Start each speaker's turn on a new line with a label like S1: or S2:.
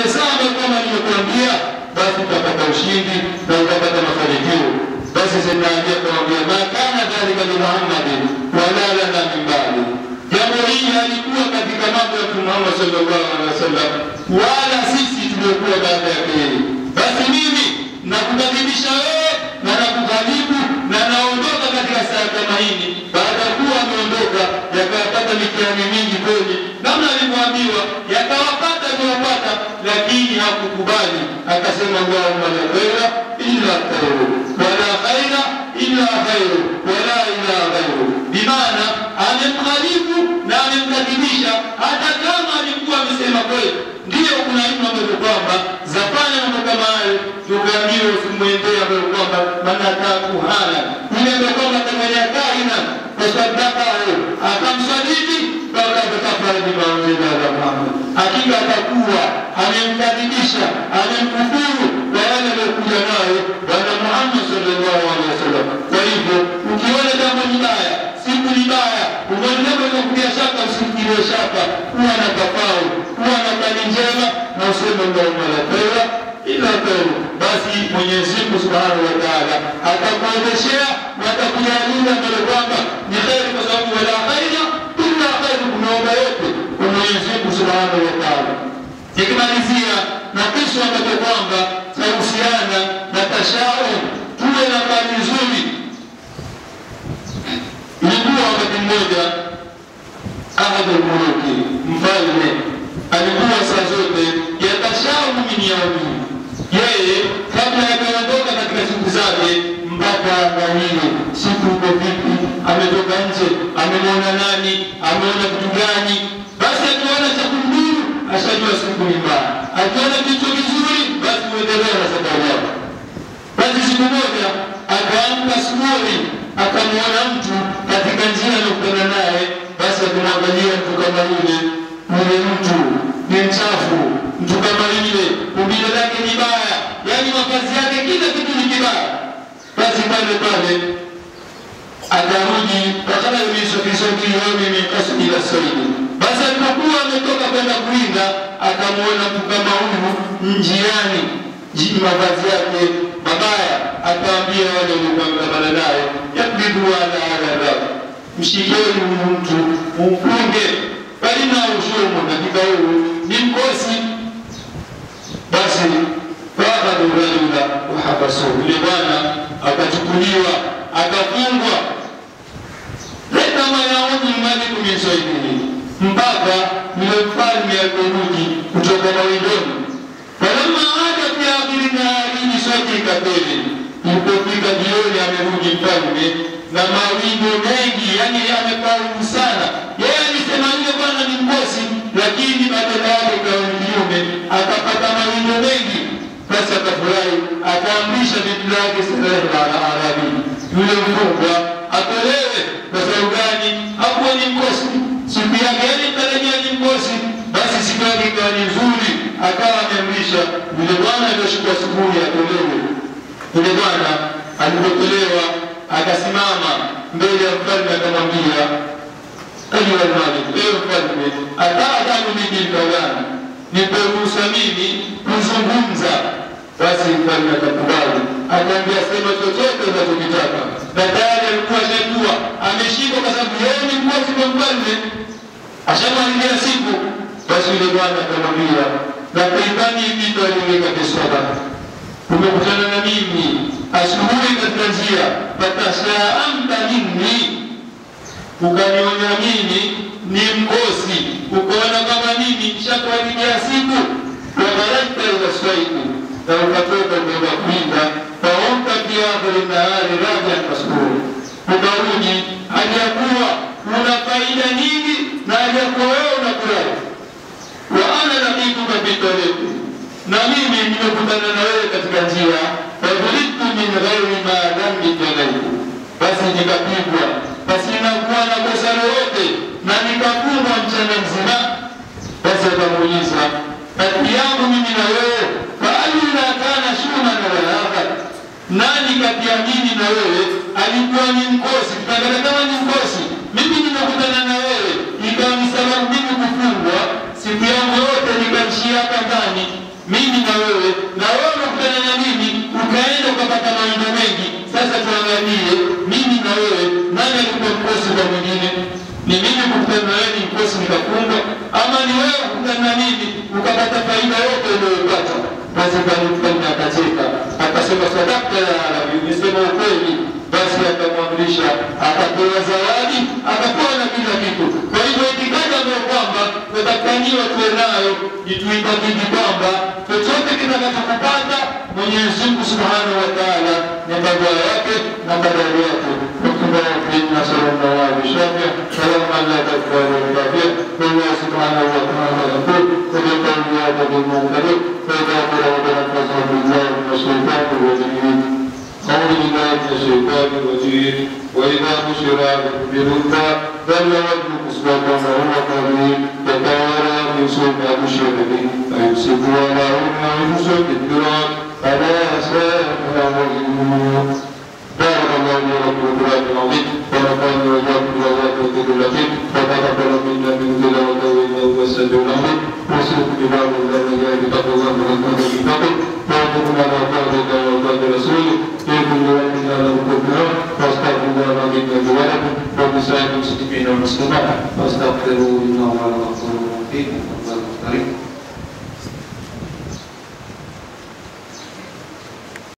S1: saa ambayo kama nimekuambia, basi utapata ushindi na utapata mafanikio. Basi sinaambia kumwambia ma kana dhalika li Muhammadin wala lana min ba'di, jambo hili halikuwa katika mambo ya Mtume Muhammad sallallahu alaihi wasallam, wala sisi tuliokuwa baada ya yeye. Basi mimi nakukadhibisha wewe na nakughalibu na naondoka katika saa kama hili, baada ya kuwa ameondoka, yakawapata mitihani mingi kweli, namna alivyoambiwa, yakawapata aliwapata, lakini hakukubali, akasema Allahumma la khaira illa khairu wala khaira illa khairu wala ilaha ghairu, bimaana amemghalibu na amemkadhibisha, hata kama alikuwa amesema kweli. Ndiyo, kuna ilmu ambazo kwamba zafanya mambo kama hayo, tukaambiwa usimwendee ambayo kwamba manataa kuhana yule ambaye kwamba atafanya kaina tasadakahu akamsadiki fakad kafara bima unzila ala Muhammad, hakika atakuwa amemkadhibisha amemkufuru kwa yale aliyokuja nayo Bwana Muhammad sallallahu alaihi wasallam. Kwa hivyo ukiona jambo ni baya, siku ni baya, umeona jambo linakutia shaka, usikilie shaka, kuwa na tafau, kuwa na kani njema na useme Allahumma la khaira ila khairu, basi Mwenyezi Mungu subhanahu wa taala atakuendeshea na atakujalia mbele kwamba ni kheri, kwa sababu wala khaira illa khairu, kunaomba yote kwa Mwenyezi Mungu subhanahu wa taala. Nikimalizia na kisu ambacho kwamba chahusiana na tashaum, tuwe na kali nzuri. Ilikuwa wakati mmoja ahadul muluki, mfalme alikuwa saa zote yatashaumu min yaumi, yeye kabla ya kuondoka katika siku zake mpaka angalie siku iko vipi, ametoka nje, amemwona nani, ameona kitu gani. Basi akiona cha kumdhuru ashajua siku ni mbaya, akiona kitu kizuri, basi uendelea na safari yako. Basi siku moja akaamka asubuhi, akamwona mtu katika njia aliyokutana naye. Basi akamwangalia mtu kama yule, yule mtu ni mchafu, mtu kama yule umbile lake ni baya, yaani mavazi yake kila kitu ni kibaya. Basi pale pale akarudi wakala yumisokisokiomi mikasudi ila saidi. Basi alipokuwa ametoka kwenda kuwinda, akamwona mtu kama huyu njiani, ji- mavazi yake mabaya, akaambia wale waliokuwa mkabala naye, yakbidu ala adaba, mshikeni huyu mtu mfunge, falina ushumu, hakika huyu ni mkosi. Basi faakadhu rajula wahabasuhu, yule bwana akachukuliwa akafungwa leta mayauni maliku min swaidihi, mpaka yule mfalme aliporudi kutoka mawindoni. Falamma ada fi akhiri nahari swadika tele, ilipofika jioni amerudi mfalme na mawindo mengi, yani amefaulu sana. Yeye alisema yule bwana ni mkosi, lakini badala yake kawa ni kiume, akapata mawindo mengi. Basi akafurahi, akaamrisha bibi lake Salehe ala Arabi, yule mfungwa atolewe. Kwa sababu gani? Hakuwa ni mkosi, siku yake yani tarajia ni mkosi. Basi siku yake ikawa ni nzuri, akawa ameamrisha yule bwana alioshikwa asubuhi atolewe. Yule bwana alipotolewa akasimama mbele ya mfalme akamwambia, ayuha lmalik, ewe mfalme, ataadhanu bibi lkawani, nipe ruhusa mimi kuzungumza. Basi mfalme akakubali, akaambia sema chochote unachokitaka, na tayari alikuwa ashajua ameshikwa, kwa sababu yeye ni mkosi kwa mfalme, ashamalilia siku. Basi yule bwana akamwambia, lakaitani bitu aliweka kiswada umekutana na mimi asubuhi katika njia, fatashaamta minni, ukanionya mimi ni mkosi, ukaona kama mimi shakuharibia siku, wagharaita ila swaiku, na ukatoka kwenda kuinda, faomta fi akhiri nahari rajan masruri, ukarudi hajakuwa una faida nyingi na hajakuwa wewe unafurahi wa ana lakituka bitariki, na mimi nimekutana na wewe katika njia, fadhuritu min ghairi ma dhambi jalaitu, basi nikapigwa pasina kuwa na kosa lolote, na nikafungwa mchana mzima. Basi akamuuliza kati yangu mimi na wewe, faalina kana shuma na walaka, nani kati ya mimi na wewe alikuwa ni mkosi? Tunaangalia kama ni mkosi, mimi nimekutana na wewe, ikawa ni sababu mimi kufungwa siku yangu yote nikaishia hapa ndani, mimi na wewe, na wewe unakutana na mimi ukaenda ukapata mawindo mengi. Sasa tuangalie mimi na wewe, nani alikuwa mkosi kwa mwingine? Ni mimi kukutana na wewe ni mkosi nikafunga, ama ni wewe kukutana na mimi ukapata faida yote uliyopata? Basi Mfalme akacheka akasema, sadakta ya Arabi, umesema ukweli. Basi akamwamrisha akapewa zawadi, akapewa na kila kitu. Kwa hivyo itikadi ambayo kwamba tunatakaniwa tuwe nayo ni tuitakidi kwamba chochote kitakachokupata Mwenyezi Mungu Subhanahu wa Ta'ala ni kadhaa yake na kadari yake. نسأل الله بشافع فلما لا تكفر الكافر والله سبحانه وتعالى يقول وبقول يا بني المنكر فإذا قرأ تنفسه بالله من الشيطان الرجيم أعوذ بالله من الشيطان الرجيم وإذا بشر بالأنثى ظل وجهه مسودا وهو كظيم يتوارى من سوء ما بشر به فيمسك على هن ويمسك الدران ألا ساء ما يظلمون بارك الله لي ولكم في القرآن العظيم ونفعني وإياكم بالآيات والذكر الحكيم وتقبل منا من تلاوته إنه هو السميع العليم وصلت بباب الله وإياك بتقوى الله ورحمة بالفقر وأنتم على طاعة الله وطاعة رسوله في كل وقت على ركوبها واستغفر الله العظيم لي ولكم ولسائر المسلمين والمسلمات واستغفروه إنه هو الغفور الرحيم